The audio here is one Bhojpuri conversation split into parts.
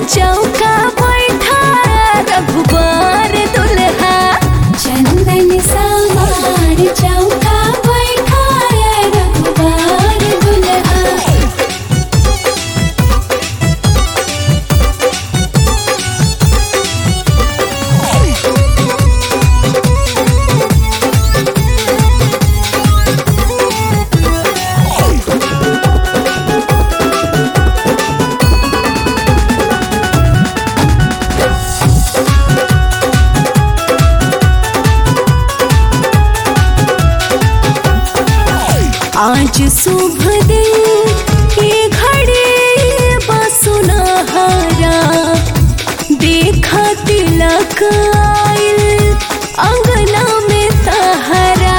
चौका बैठा रघुबर दुल्हा चंदन सवार चौका बैठाया रघुबर दुल्हा आज शुभ दिन ये घड़ी बसुनहरा देखा तिलक आइल अंगना में तहरा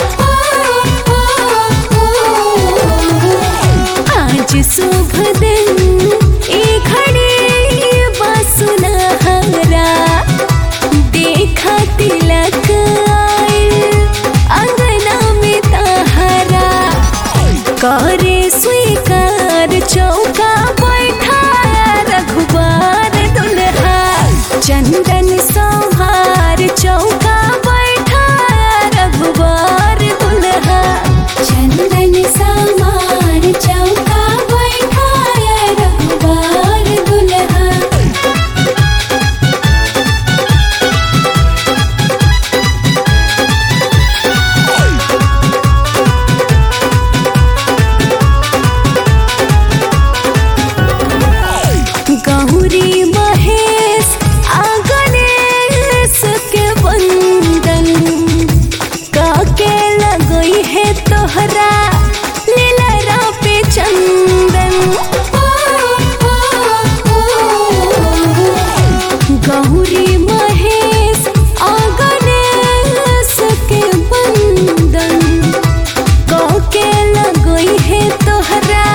आज शुभ दिन ये घड़ी बसुनहरा देखा तिलक आइल अंगना में तहरा करे स्वीकार चौका बैठा रघुबार दुल्हा चंदन सवार चौका बैठा रघुबार दुल्हा चंदन सवार चौका बैठाया रघुबर दुल्हा गौरी महेश आ गणेश के वंदन काके लगई है तोहरा लीलरा पे चंदन गौरी महेश आ गणेश के वंदन काके लगई है तोहरा